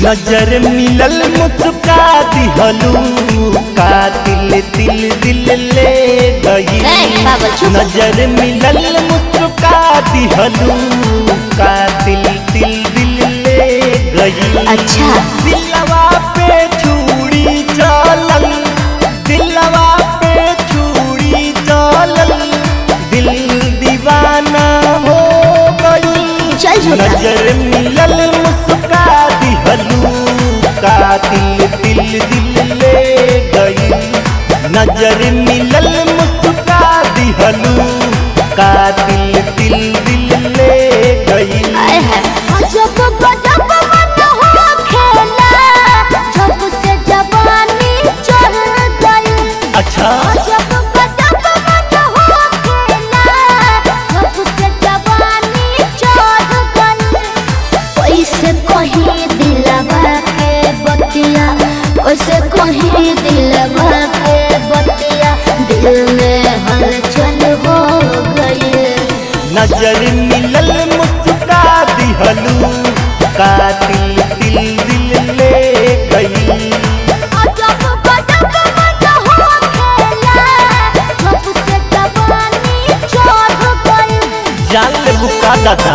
नजर मिलल मुस्का दिहलू का दिल दिल दिल ले गई ए, पागल, चुप। नजर मिलल मुस्का दिहलू का दिल दिल दिल ले गई अच्छा दिलवा पे छुरी चलल दिलवा पे छुरी चलल दिल दीवाना हो गई चल झूठा नजर मिलल मुस्का दिहलू का दिल दिल दिल ले गई नजर मिलल मुस्का दिहलू का दिल दिल दिल ले गई आए है जब गजब मन हो खेला जब से जवानी चढ़ गई अच्छा जब गजब मन हो खेला जब से जवानी चढ़ गई कैसे कहीं दिलवा के बतिया कैसे कहीं दिलवा के बतिया दिल में हलचल हो गई नजर मिलल मुस्का दिहलू का दिल दिल दिल ले गई जब गजब मन हो खेला जब से जवानी चढ़ गई जान ले बुका दादा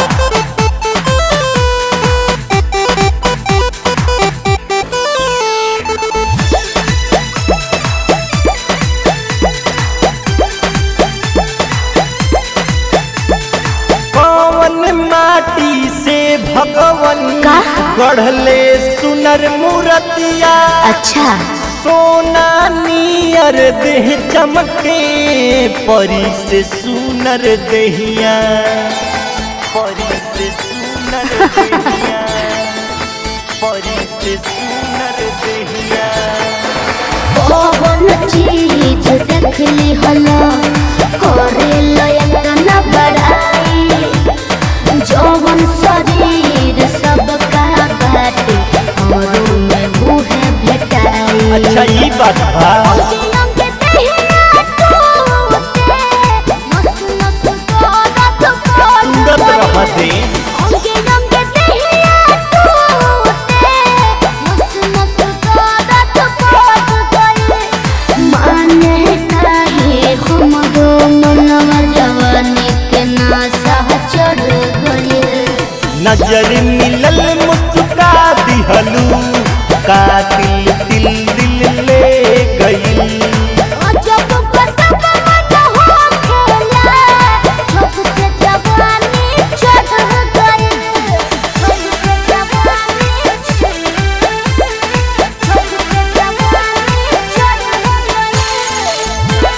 कौन माटी से भगवन का? गढ़ले सुनर मूर्तिया अच्छा सोना नियर देह चमके परी से सुनर देहिया परी से सुनर देहिया परी से सुनर देहिया कौन चीज देखली हलो करे लयन बड़ाई जौवन शरीर सब का बाटे हमरो में मुहे भेटाई अच्छा ये बात बा अंग देहिया टूटे नस नस दर्द सुंदर कर रह दे अंग अंग देहिया टूटे नस नस दर्द कर गई माने नाही हमरो मनवा जवानी के नासा चढ़ गई नजर मिलल मुस्का दिहलू का दिल दिल दिल ले गई जब गजब मन हो खेला जब से जवानी चढ़ गई जब से जवानी जब से जवानी चढ़ गई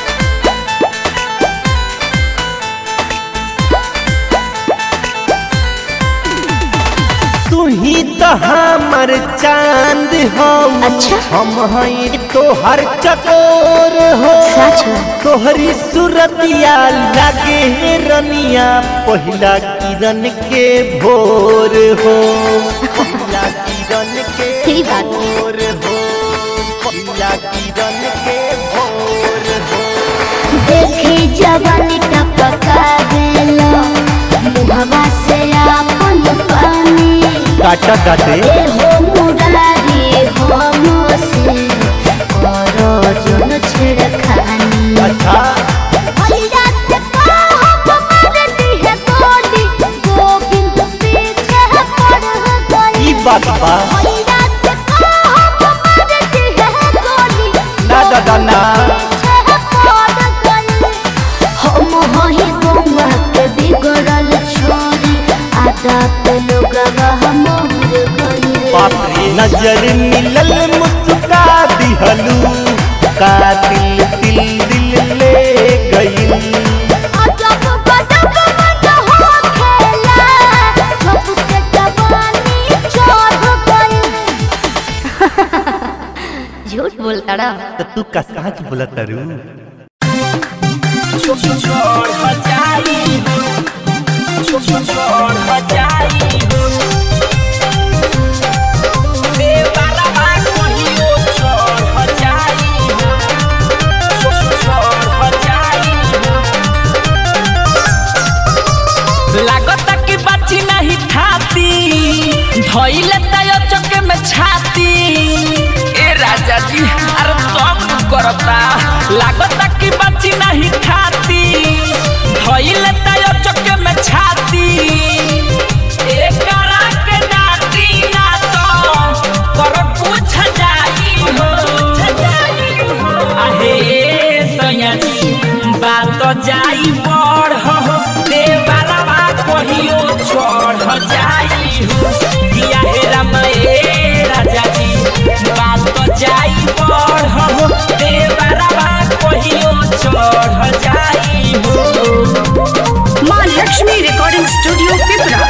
तू ही तो हमर चांद हो अच्छा। हम हैं तोहर चकोर हो सच में? तोहरी सूरतिया लागे रनिया पहिला किरण के भोर हो पहिला किरण के सही बात। भोर हो पहिला किरण के भोर हो देखी जवानी टपका देलो मुहवा से आपन पानी काटा काटे ए हो मुरारी हो मोसे करो जन छेड़खानी अच्छा भैया से कहो मारती है गोली गोविंद पीछे पड़ गई ई बात बा भैया से कहो मारती है गोली ना दादा ना पीछे पड़ गई हम हही गौवा के बिगड़ल छोरी आदत लोगवा हमर गई बाप रे नजर मिलल मुस्का दिहलू का दिल दिल दिल ले गई जब गजब मन हो खेला जब से जवानी चढ़ गई झूठ बोलता रहा तो तू का कहाँ की बोला तारू लागता कि बाची नहीं खाती धइले तय चके लागता कि बची नहीं खाती धइल तायो चक्के में छाती एकरा के डाटी ना तो कर पूछ जाई हो आहे सैया जी बात जाई बड़ हो देवरवा कहियो छोड़ जाई हो दिया हे राम ए राजा जी बात जाई बड़ हो देवरवा कहियो छोड़ जाई हो माँ लक्ष्मी रिकॉर्डिंग स्टूडियो पिपरा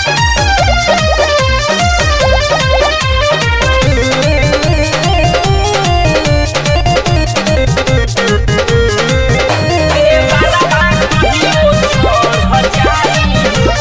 देवरवा कहियो छोड़ जाई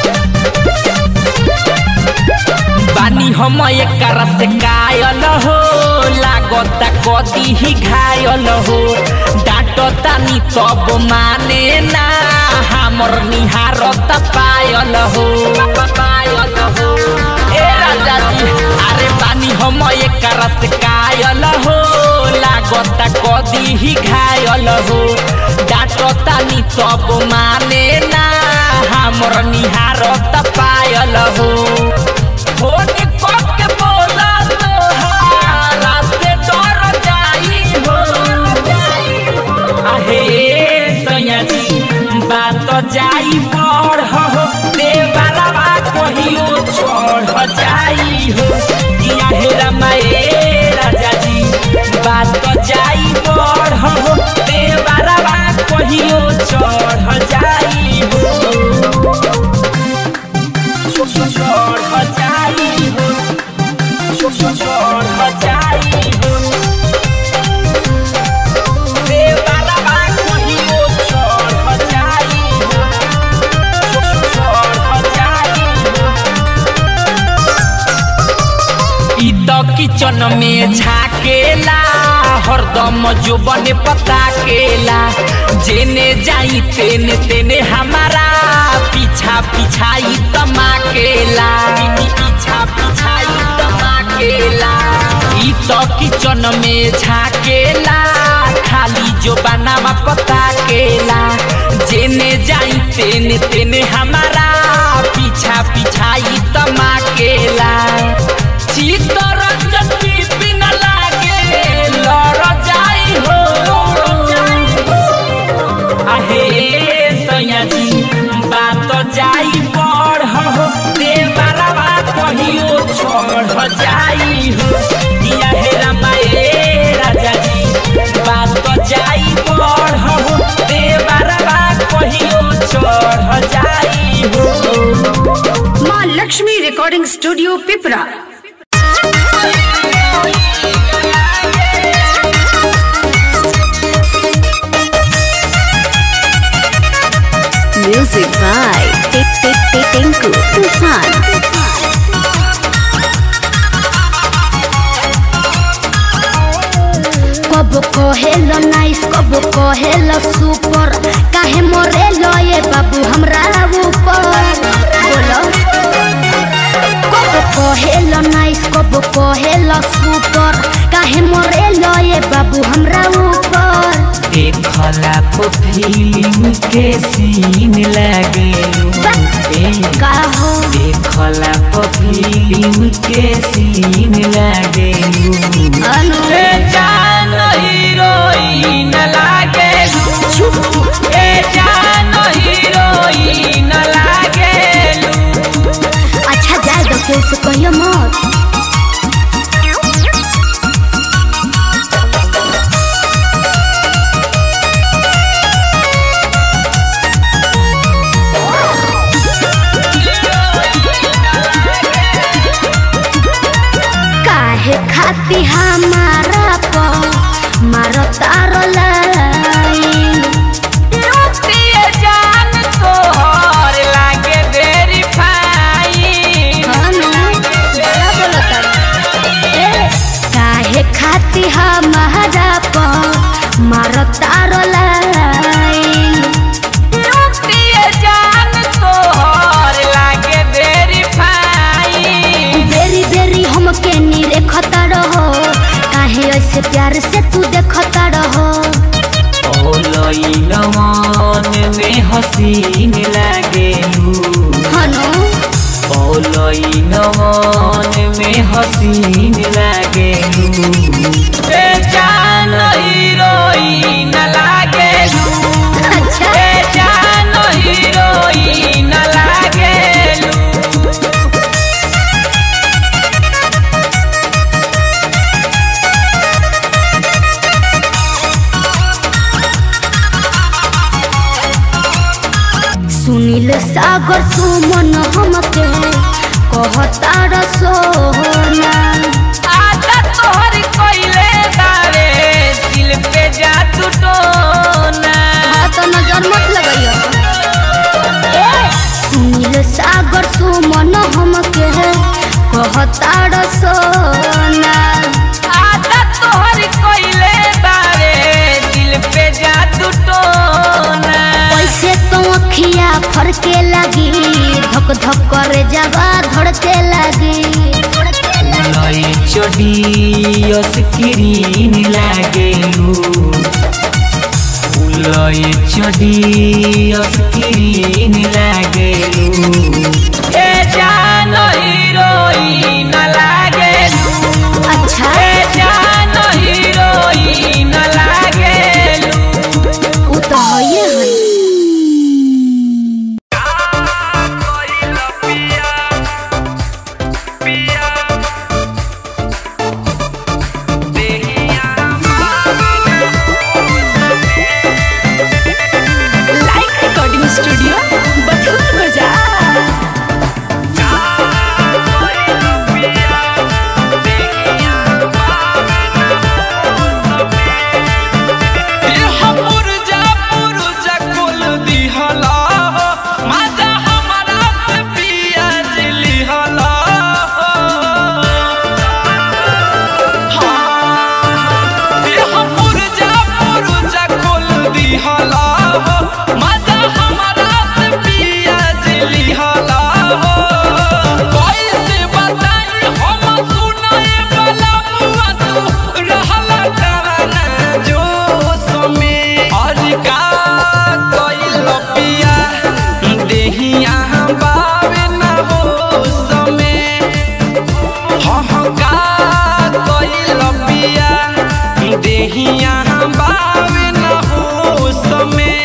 बानी हम एकर से कायल हो लागता कदी ही घायल हो डांटता नी तब माने ना हमर निहारत पायल हो पायल हो ए राजा जी अरे बानी हम एकर से कायल हो लागता कदी ही घायल हो डांटता नी तब माने ना हमर निहारत पायल हो फोन करके बोला तोहारा से डर जाई हो आहे सैया जी बात जाई बड़ हो देवरवा कहियो छोड़ जाई हो दिया हे रमाए राजा जी बात जाई बड़ हो देवरवा कहियो छोड़ जाई हो छोड़ जाई हो छोड़ जाई हो देवरवा कहियो छोड़ जाई हो छोड़ जाई हो ई तो किचन में झाकेला हरदम जो बने पता केला जेने जाई तेने तेने हमारा पीछा पिछाई तमाकेला पीछा पिछाई तमाकेला ई तो किचन में झाकेला खाली जो बनावा पता केला जेने जाई तेने तेने हमारा पीछा पिछाई तमाकेला चित्तरंजन बिन लागे लड़ जाई हो आहे सैया जी बात जाई बड़ हो देवरवा कहियो छोड़ जाई हो दिया हे रमाए राजा जी बात जाई बड़ हो देवरवा कहियो छोड़ जाई हो Maa Lakshmi recording studio Pipra Music by Tinku Tufan. कब कहेलो नाइस कब कहेलो सुपर काहे मरेलो ये बाबू हमरा ऊपर बोलो कब कहेलो नाइस कब कहेलो सुपर काहे मरेलो ये बाबू हमरा ऊपर देखला तो फिल्म के सीन लगेलू ए, का हो देखला तो फिल्म के सीन लगेलू अनु ए जान हीरोइन लागेलू ए जान हीरोइन लागेलू अच्छा जाए दो केहू से कहियो मत काहे खाती हमारा हसीन लागेलू हनो पौलई नवन में हसीन लागेलू ए जान हीरोइन लागेलू अच्छा ए जान हीरोइन लागेलू सुनील सागर सुमन हमके कहता रसोना आजा तोहर कोइले बारे दिल पे जादू टोना हाँ तो नजर मत लगाइयो सुनील सागर सुमन हमके कहता रसोना आजा तोहर कोइले बारे दिल पे जादू टोना कैसे तो अखिया फरके लगी धक धक करे जवा धड़के लगी लई चढ़ी स्क्रीन लागेलू लई चढ़ी स्क्रीन लागेलू ए जान हीरोइन लागेलू अच्छा ए जान हीरोइन लागेलू उ तो हइए हई लाइक रिकॉर्डिंग स्टूडियो बथुआ बाजार देहिया बावे न हो समय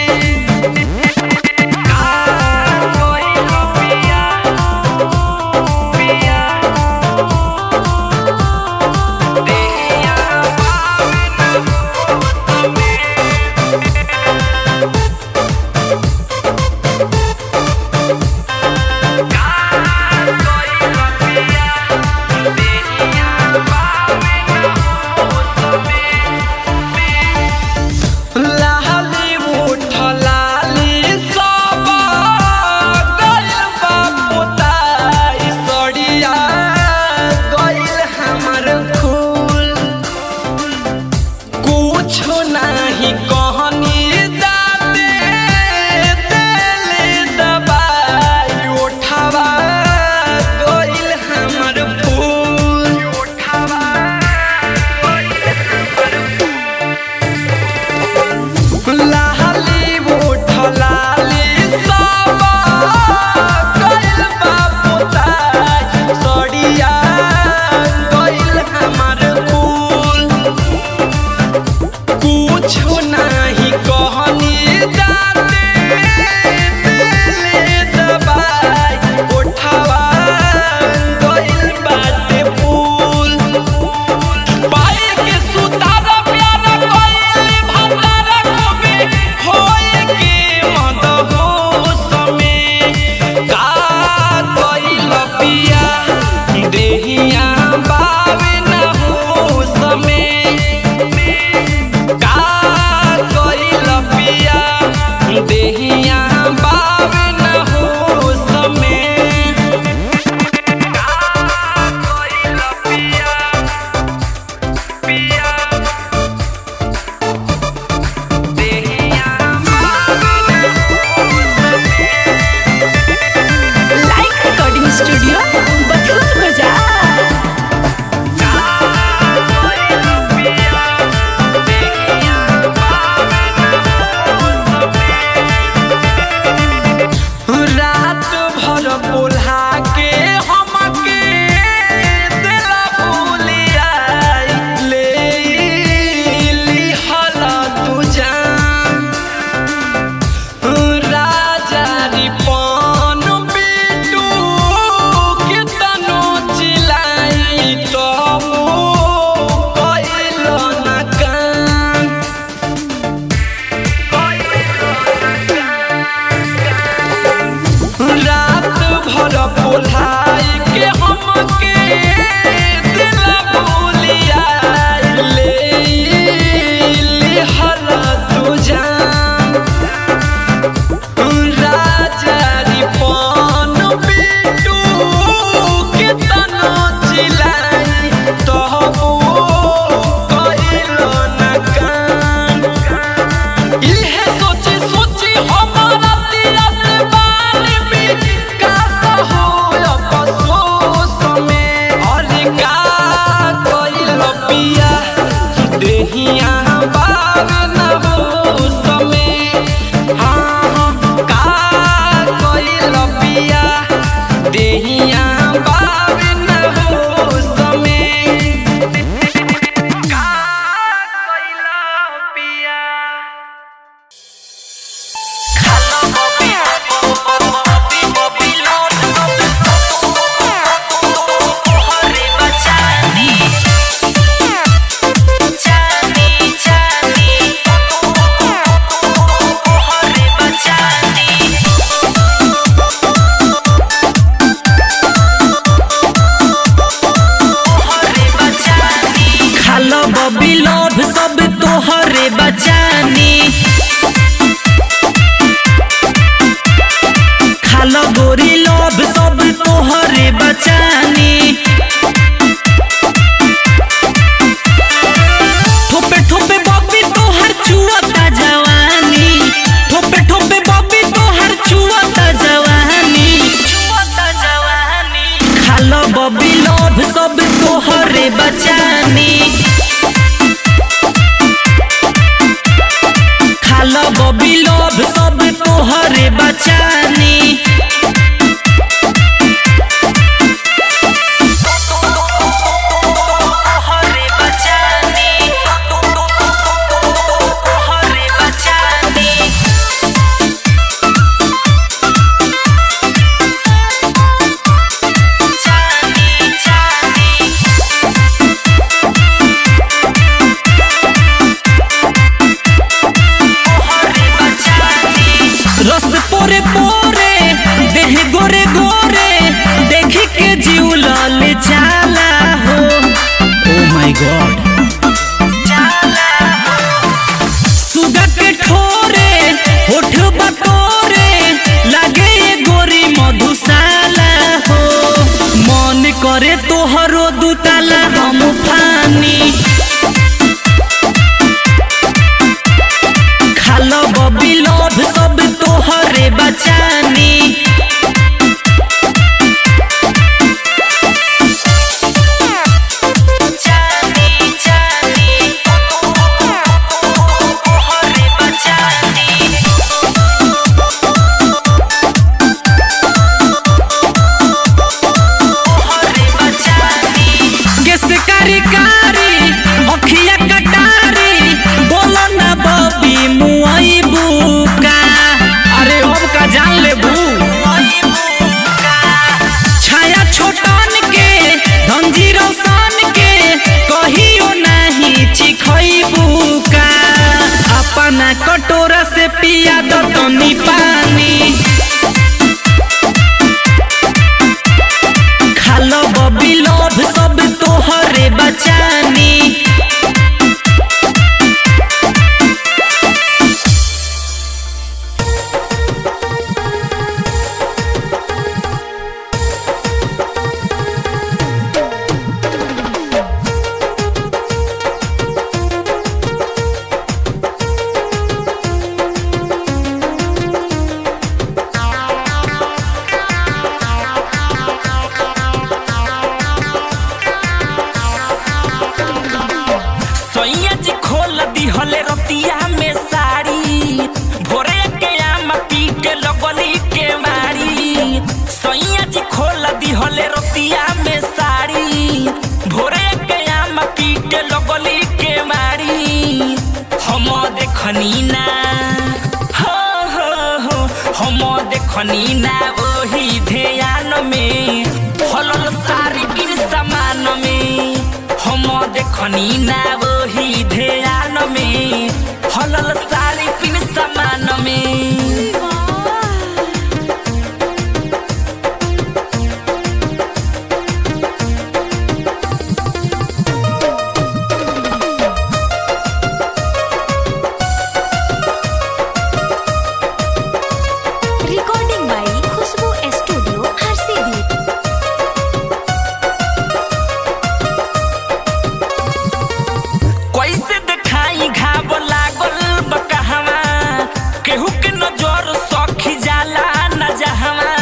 लाली उठ लाली सब गइल बा पोताई सड़िया गइल हमर फूल कुछो नाही कहनी दाते देले दबाई उठावा गइल हमर फूल उठावा लाली उठ लाली सब गइल बा पोताई सड़िया गइल हमर फूल कुछो नाही कहनी दाते देले दबाई उठावा गइल बाटे फूल पाए के सुतारा प्यारा कोइली भतारा कबे होए के मद हो समय का कोइल पिया देहिया बावे न हो समय का बबी लोभ सब तोहरे बचानी तोहरे बचानी तोहरे बचानी चांदी चांदी रस पोरे पोरे देह गोरे गोरे देख के जीव लाल जाला हो ओ माय गॉड सुगा के ठोरे होठ बटोरे लागे ये गोरी मधुशाला हो मन करे तोहरो दुताला हम फानी खालो बबी लोभ सब तोहरे बचानी चांदी चांदी तोहरे बचानी तोहरे बचानी केस कारी कारी अखिया कटारी बोलो ना बबी मुआई बुका अरे अब का जान ले बू छाया छोटन के धंजी रोशन के कहियो नहीं चिखई बुका अपना कटोरा से पिया दो तनी पानी खालो बबी लोभ सब तोहरे बचानी सैया जी खोल दिहले रतिया में साड़ी भोरे के आम पी के लगली के मारी सैया जी खोल दिहले रतिया में साड़ी भोरे के आम पी के लगली के मारी हम देखनी ना हो हो हो हम देखनी ना ओही ध्यान में हलल सारी किन समान में हम देखनी ना वही ध्यान में हलल सारी पिन समान में recording by Khushboo studio Harsiddhi कैसे देखाई घाव लागल बकहवा केहू के नजर सखी जाला न जहवा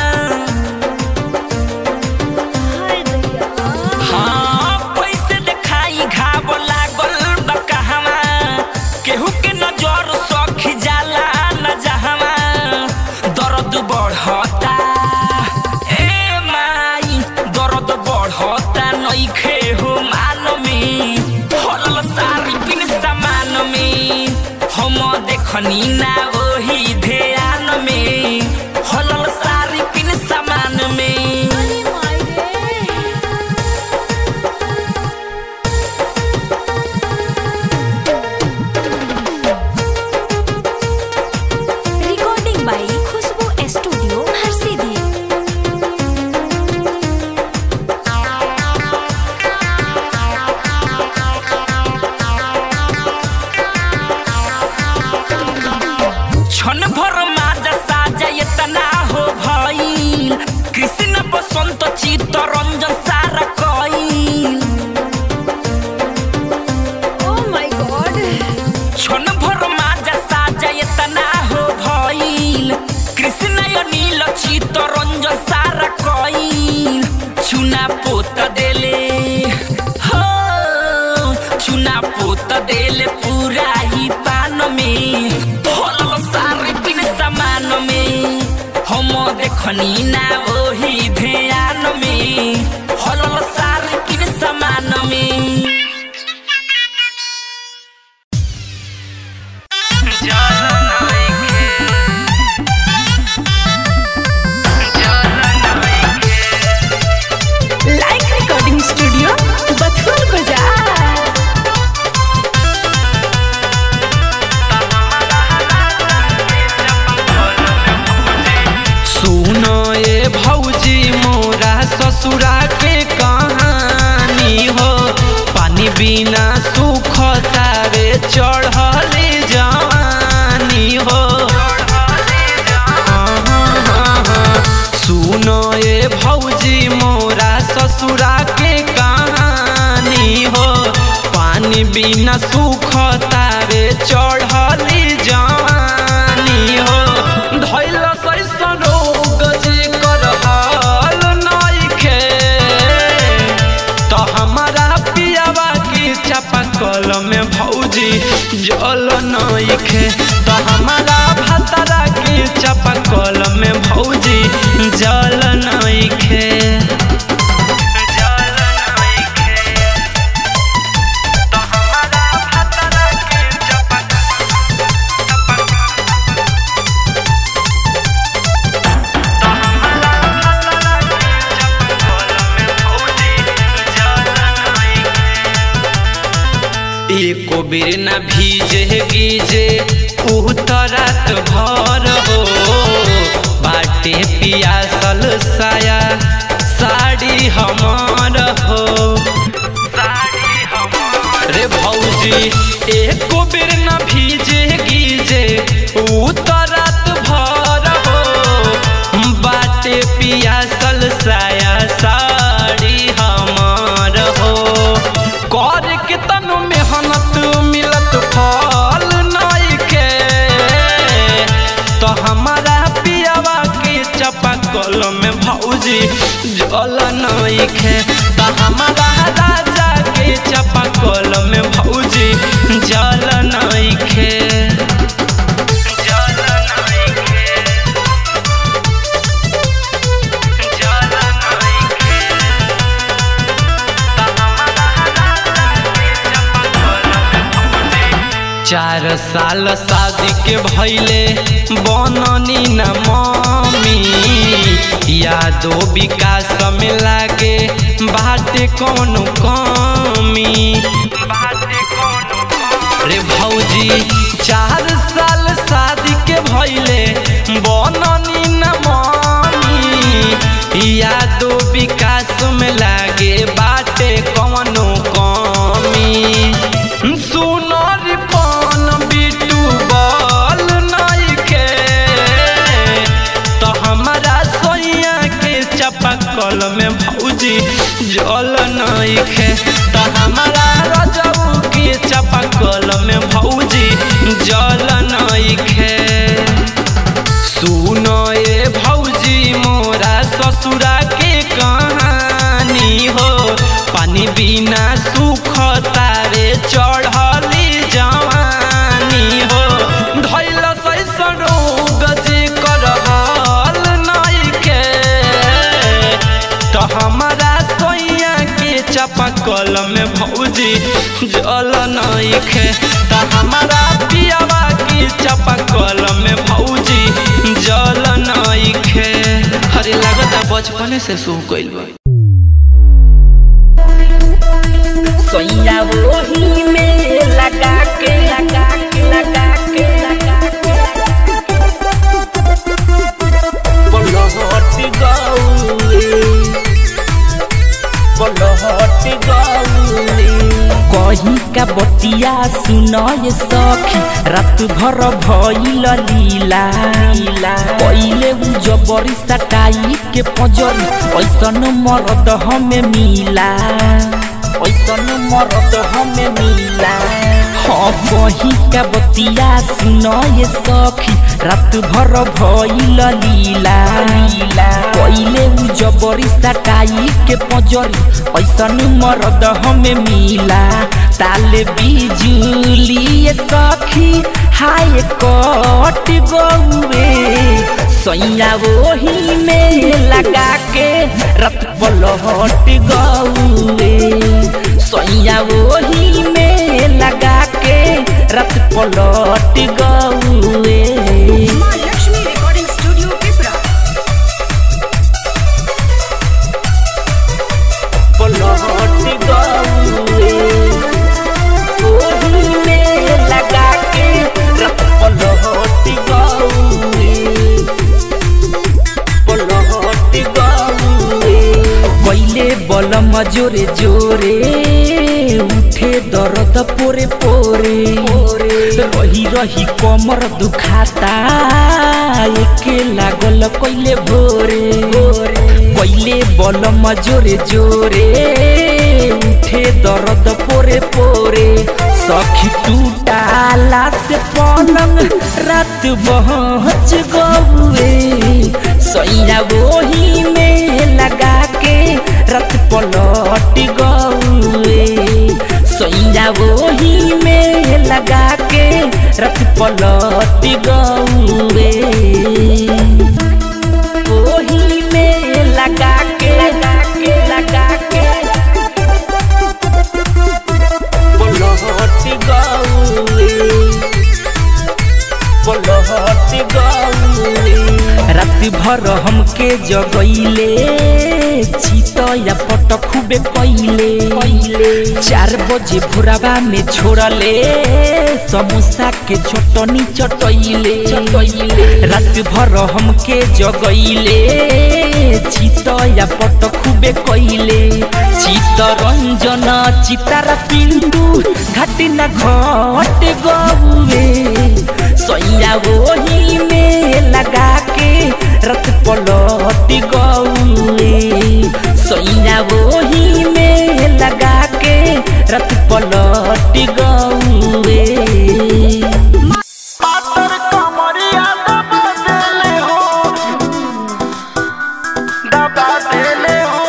हाँ कैसे देखाई घाव लागल बकहवा केहू के नजर सखी जाला न जहवा दर्द बढ़ता ए माई दर्द बढ़ता नइखे हो मान में हलल सारी पिन समान में हम देखनी ना वही ध्यान में हलल सारी पिन समान में recording by Khushboo studio Harsiddhi क्षण भर रखनी ना वही ध्यान में हलल सार किन समान में लाइक रिकॉर्डिंग स्टूडियो बथुआ बाजार सुनो ए भौजी मोरा ससुरा के कहानी हो पानी बिना सुख तारे चढ़ले जवानी हो हाँ, हाँ, हाँ, हाँ। सुनो ए भौजी मोरा ससुरा के कहानी हो पानी बिना सुख तारे चढ़ली जवानी हो धैल सैसन रोग जे कर हाल नइखे तो हमारा पियावा की चापाकल में भौजी जल नइखे तो हमारा भातारा की चापाकल में भौजी जल नइखे जल नइखे तो हमारा भातारा की चापाकल एको बेर न भीजे गीजे उतरत भर हो बाटे पियासल साया साड़ी हमार हो रे भौजी एको बेर न भीजे गीजे उतरत भर हो बाटे पियासल साया साड़ी हमार हो कर के तनु मेहनत मिलत फल नइखे तो हमारा पियावा के चपाकल में भौजी जल नइखे तो हमारा राजा के चपाकल में भौजी जल नइखे जल नइखे जल नइखे चार साल शादी के भैले बननी न मम्मी यादो विकास में लागे बाटे कौनो कमी रे भौजी चार साल शादी के भैले बननी न मम्मी यादो विकास में लागे बाटे कौनो कमी सुनर पान बिटू बल नइखे तो हमारा सोइया के चपकल में भौजी जल नइखे तो हमारा रजऊ के चपकल में भौजी जल नइखे सुनो ए भौजी मोरा ससुरा के कहानी हो पानी बिना सुख तारे चढ़ली जवानी हो धैल सैसन रोग जे कर हाल नइखे तो हमारा सोइया के चपकल में भौजी जल नइखे तो हमारा पियावा के चपकल में भौजी जल नइखे अरे लागता बचपने से सूख गइल बा सोइया वही में लगा के लगा के लगा के लगा के पलहट गौली पलहट गौली कहीं का बतिया सुनय सखी रात भर भइल लीला पहिले उ जबरी सटाई के पजरी ऐसन मरद हमें मिला ऐसन मरद हमें मिला हाँ कहीं का बतिया सुनय सखी रात भर भइल लीला पहिले उ जबरी सटाई के पजरी ऐसन मरद हमें मिला ताले बिजुली सखी हाय कट गौए सैया वही में लगा के रत पलट गौए सैया वही में लगा के रत पलट गौए माँ लक्ष्मी रिकॉर्डिंग स्टूडियो पिपरा पलट गौए वही में लगा के रत पलट गौए पलट गौए पहिले बलम जोरे जोरे उठे दर्द पोरे पोरे रही रही कमर दुखाता एके लागल कइले भोरे पहिले बलम जोरे जोरे उठे दर्द पोरे पोरे सखी टूटाला से पलंग रात बहच गौए सैया वही में लगा के रत पलट गौए सैया वही में लगा के रत पलट गौए वही में लगा के लगा के लगा के पलट गौए पलट गौए राति भर हमके जगैले चितया पट खूबे कैले चार बजे भोराबा में छोड़ले समोसा के चटनी चटैले राति भर हमके जगैले चितया पट खूबे कैले चितरंजन चितारा पिंटू घाटिना घट गौए सैया वही में लगा के रत पलट गौए सैया वही में लगा के रत पलट गौए पातर कमरिया दबा देले हो दबा देले हो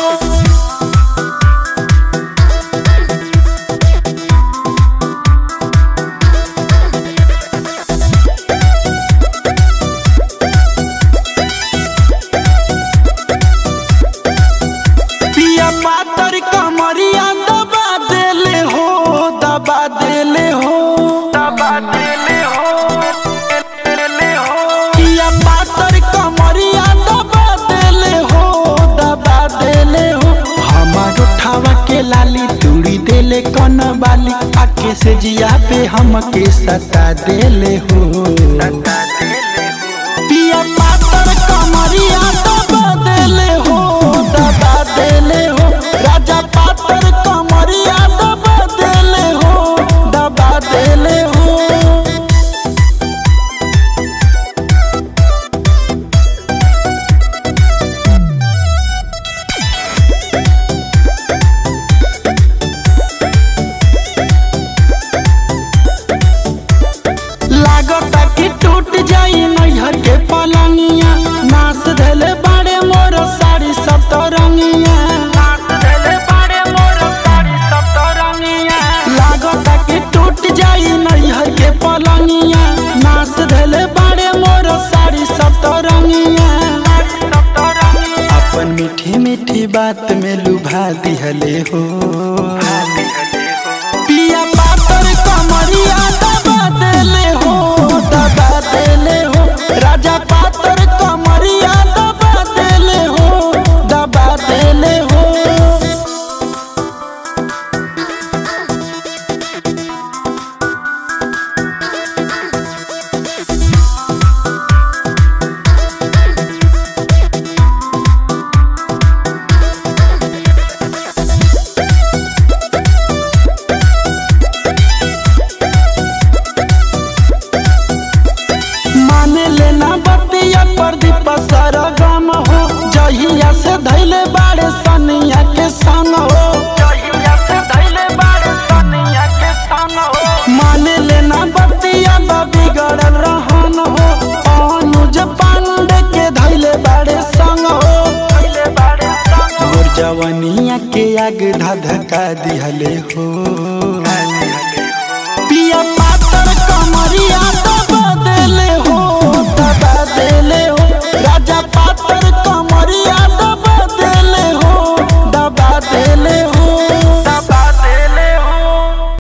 पिया पातर कमरिया दबा देले हो दबा देले हो दबा देले हो देले हो पिया पातर कमरिया दबा देले हो दबा देले हो हमार उठावा के लाली तुड़ी देले कन बाली आके से जिया पे हमके सता देले हो पिया पातर कमरिया दबा देले हो दबा देले हो राजा पातर कमरिया दबा देले हो दबा देले हो लागता कि टूट जाई नैहर के पलंगिया नाच धले बाड़े मोर साड़ी सब तो रंगिया नाच धले बाड़े मोर साड़ी सब तो रंगिया लागता कि टूट जाई नैहर के पलंगिया नाच धले बाड़े मोर साड़ी सब तो रंगिया अपन मीठी मीठी बात में लुभा दिहले हो पिया पातर कमरिया दबा देले हो दबा देले हो राजा पातर कमरिया दबा देले हो दबा देले हो माने लेना बतिया प्रदीप सर गम हो जहिया से धैले बाड़े सनिया के संग हो जहिया से धैले बाड़े सनिया के संग हो माने लेना बतिया बिगड़ल रहन हो अनुज पांडे के धैले बाड़े संग हो धैले बाड़े संग मोर जवनिया के आग धधका दिहले हो